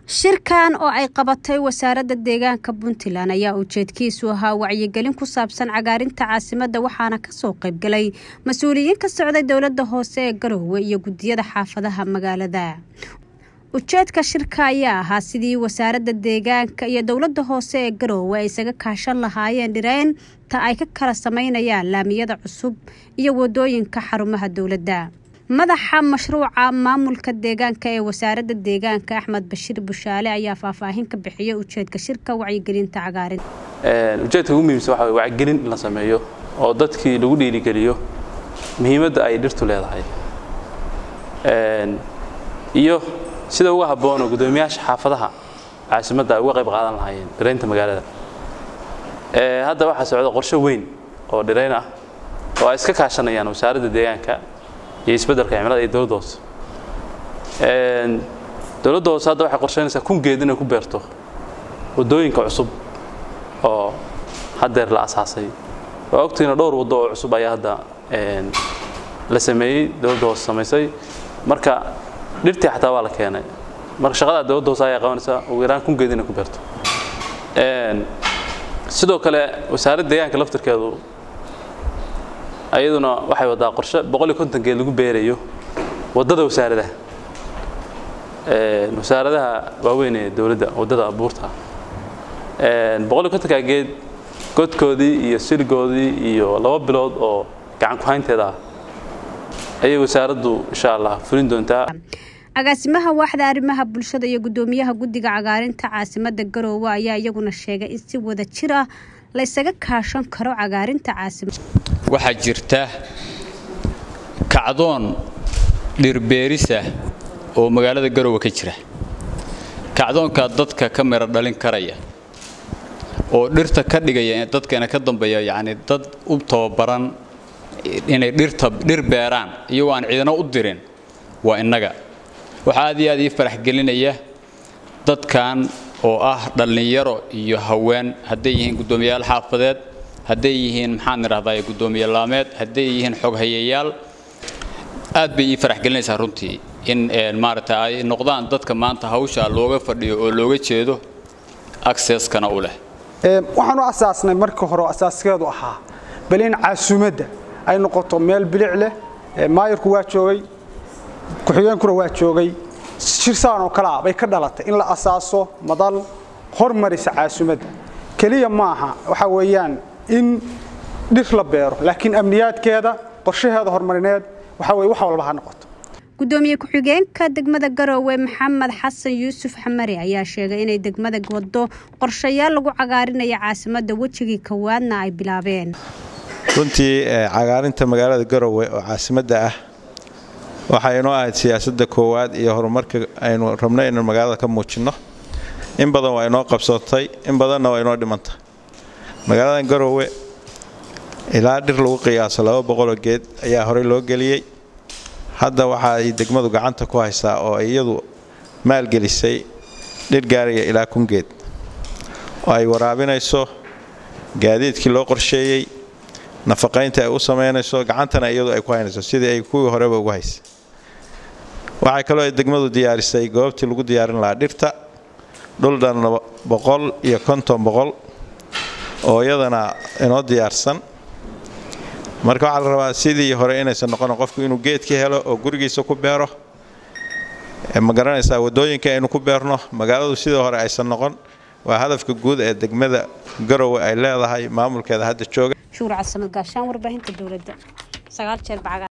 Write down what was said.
shirkan oo ay qabatay wasaaradda deegaanka puntland ayaa ujeedkiisu ahaa wacyigelin ku saabsan cagaarinta caasimadda waxaana kasoo qaybgalay mas-uuliyiin ka socday dowladda hoose ee garoowe iyo guddiyada xaafadaha magaalada ujeedka shirka ayaa ahaa sidii wasaaradda deegaanka iyo dowladda hoose ee garoowe ay isaga kaashan lahaayeen dhireynta ay ka kala sameynayaan laamiyada cusub iyo wadooyinka xarumaha dowladda madaxa mashruuca maamulka deegaanka ee wasaaradda deegaanka axmed bashiir bushaale ayaa faahfaahin ka bixiyay ujeedka shirka wacyigelinta cagaarin ujeedka ugu muhiimsan waxa wacyigelin in la sameeyo oo dadkii lagu dhiirigeliyo muhiimadda ay dhirtu leedahay iyo sida uga habboon oo guddoomiyaasha xaafadaha caasimadda ay uga qayb qaadan lahaayeen dhiraynta magaalada hadda waxaa socda qorshe weyn oo dhirayn ah oo ay iska kaashanayaan wasaaradda deegaanka iyo isbeddelka cimilada iyo dowladda hoose dowladda hoose hadda waxay qorsheynaysaa kun geed inay ku beerto waddooyinka cusub oo haddeer la asaasay waa ogtiina dhowr waddo oo cusub ayaa hadda la sameeyey dowladda hoose samaysay marka dhirtii xataa waa la keenay marka shaqada dowladda hoose ayaa qabanaysaa ugu yaraan kun geed inay ku beerto sidoo kale wasaaradda deegaanka laftirkeedu ayaduna waxay wadaa qorshe boqol iyo konton geed lagu beerayo waddada wasaaradaha wasaaradaha waaweyn ee dowladda waddada abuurta boqol iyo kontonka geed godkoodii iyo siligoodii iyo laba bilood oo gacan ku-haynteeda ah ayay wasaaraddu insha allah fulin doontaa agaasimaha waaxda arrimaha bulshada iyo guddoomiyaha guddiga cagaarinta caasimadda garoowe ayaa iyaguna sheegay in si wada jir ah la ysaga kaashan karo cagaarinta caasimadda waxaa jirta kacdoon dhirbeerisah oo magaalada garoowe ka jira kacdoonkaa dadka ka miro dhalin karaya oo dhirta ka dhigaya dadkana ka dambeeya yacni dad u tababaran inay dhirta dhir beeraan iyagoo aan ciidano u dirin waa innaga waxaa aad iyo aad ii farax gelinaya dadkan oo ah dhallinyaro iyo haween hadday yihiin guddoomiyayaal xaafadeed hadday yihiin maxaan idhahdaa guddoomiye laameed hadday yihiin xoghayayaal aad bay ii farax gelinaysaa runtii in maaragta ay noqdaan dadka maanta hawsha looga fadhiyo oo looga jeedo accesskana u leh waxaanu asaasnay markii hore asaaskeedu ahaa bal in caasumadda ay noqoto meel bilic leh maayarku waa joogay ku-xigeenkuna waa joogay shirsaan oo kalea bay ka dhalatay in la asaaso madal hormarisa caasumadda keliya maaha waxa weeyaan in dhir la beero laakiin amniyaadkeeda qorshaheeda horumarineed waxa weye wax walba ha noqoto guddoomiye ku-xigeenka degmada garoowe maxamed xasan yuusuf xamari ayaa sheegay inay degmada waddo qorshayaal lagu cagaarinaya caasimadda wejigii kowaadna ay bilaabeen runtii cagaarinta magaalada garoowe oo caasimadda ah waxaa inoo ahayd siyaasadda koowaad iyo horumarka aynu rabno inaynu magaalada ka muujinno in badan waa inoo qabsatay in badanna waa inoo dhimanta magaaladan garoowe ilaa dhir lagu qiyaaso laba boqoloo geed ayaa horey loo geliyey hadda waxa ay degmadu gacanta ku haysaa oo iyadu maalgelisay dhir gaaraya ilaa kun geed oo ay waraabinayso gaadiidkii loo qorsheeyey nafaqaynta ay u samaynayso gacantana iyadu ay ku haynayso sidii ay kuwii horeba ugu haysay waxay kaloo ay degmadu diyaarisay goobtii lagu diyaarin lahaa dhirta dhul dhan boqol iyo konton boqol oo iyadana inoo diyaarsan marka waxaa la rabaa sidii hore inaysan noqon qofku inuu geedka helo oo gurigiisa ku beero ma garanaysaa waddooyinka aynu ku beerno magaaladu sidii hore aysan noqon waa hadafka guud ee degmada garowe ay leedahay maamulkeeda hadda jooga shuur casamad gaashaan warbaahinta dowladda sagaal jeer bacga